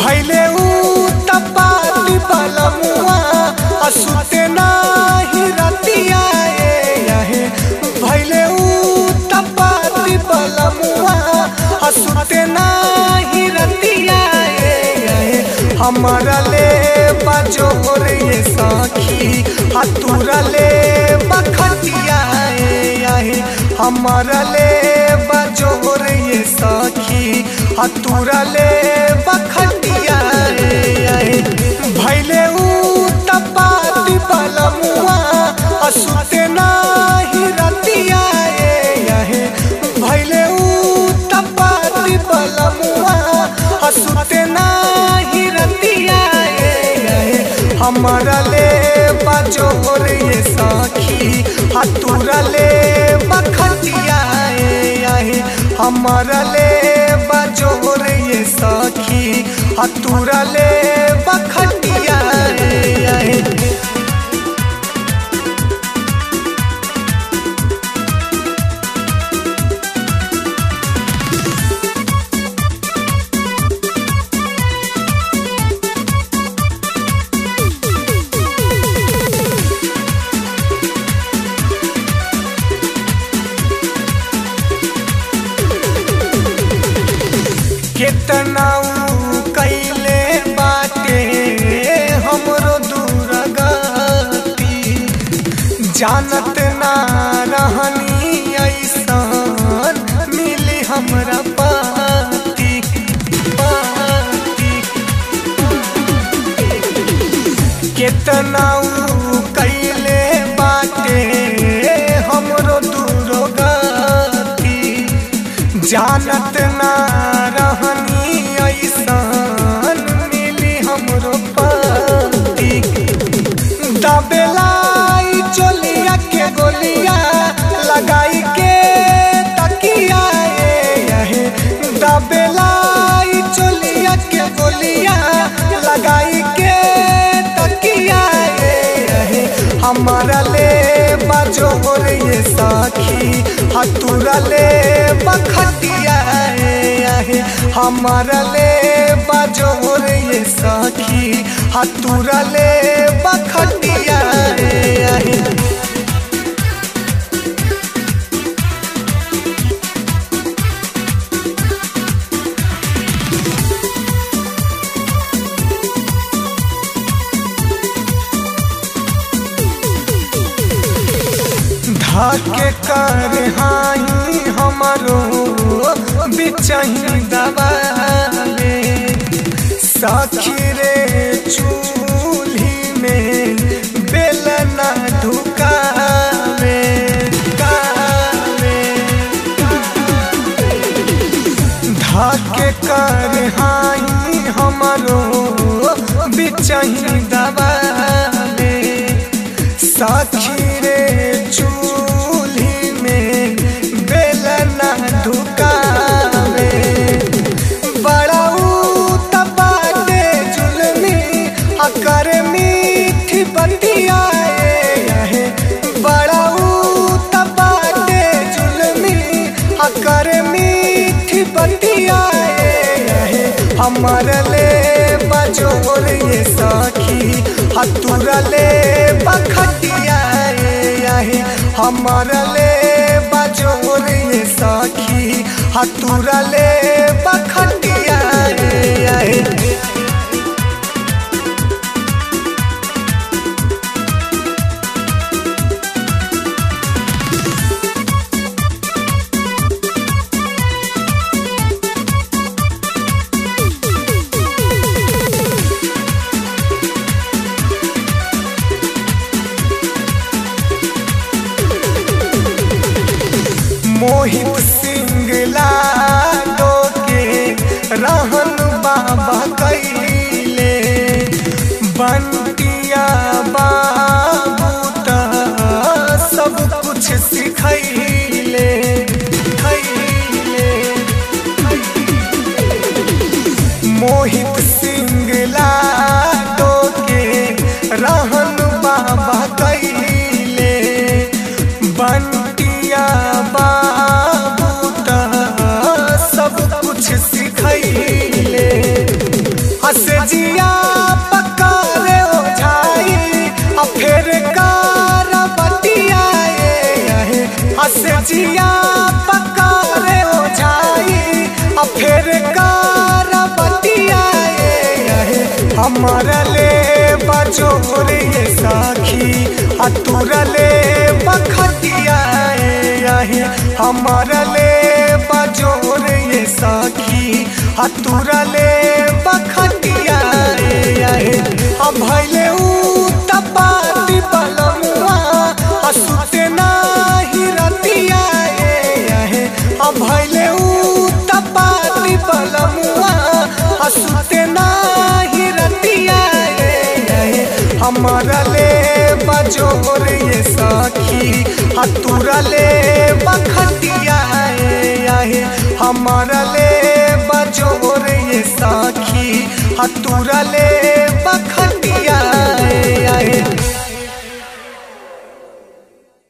भैले ऊ तपाती बलमुआ असुते नाही रतिया आहे भैले ऊ तपाती बलमुआ असुते नाही रतिया आहे हमारा ले बजोर ये साखी हतुरा ले बखतिया आहे हमारा ले बजोर ये साखी हतुरा ले बखतिया आहे भैले ऊ तपाती बलमुआ असुते नाही रतिया आहे भैले ऊ तपाती बलमुआ असुते नाही रतिया आहे हमारा ले बजोर ये साखी हतुरा ले बखतिया आहे हमारा ले बजोर ये साखी हतुरा ले बखतिया आहे कितना ऊ कैले बाटे हमरो दूर गती जानत ना रहनी ऐसन मिली हमरा पाती पाती कितना ऊ कैले बाटे हमरो दूर गती जानत ना रहनी ऐसन मिली हमरो पति दबेलाई चोलिया के गोलिया लगाई के तकिया है दबेलाई चोलिया के गोलिया लगाई के तकिया है हमारा ले बजोर ये साखी हतुरा ले बखतिया आहे हमारा ले बजोर ये साखी हतुरा ले बखतिया आहे धाके कर हाई हमारो बिचही दबाले साखी रे चूल्ही में बेलना ढुकावे कावे धाके कर हाई हमारो बिचही दबाले साखी रे चूल्ही में बेलना ढुकावे बड़ा ऊ तपाटे जुलमी अकर मीठी बतिया है बड़ा ऊ तपाटे जुलमी अकर मीठी बतिया है हमार ले बजोर ये साखी हतुरा ले बखतिया आहे हमार ले बजोर ये साखी हतुरा ले बखतिया आहे मोहित सिंह लाडो के रहन बाबा कैले बंटिया बाबू त सब कुछ सिखैले खैले मोहित सिंह लाडो के रहन बाबा कैले बंटिया बाबू त सब कुछ सिखैले आ हमारा ले बजोर ये साखी हतुरा ले बखतिया आहे हमारा ले बजोर ये साखी हतुरा ले बखतिया आहे अब भैले ऊ तपाती बलमुआ असुते नाही रतिया आहे अब भैले ऊ तपाती बलमुआ असुते नाही रतिया आहे हमारा ले बजोर ये साखी हतुरा ले बखतिया आहे हमारा ले बजोर ये साखी हतुरा ले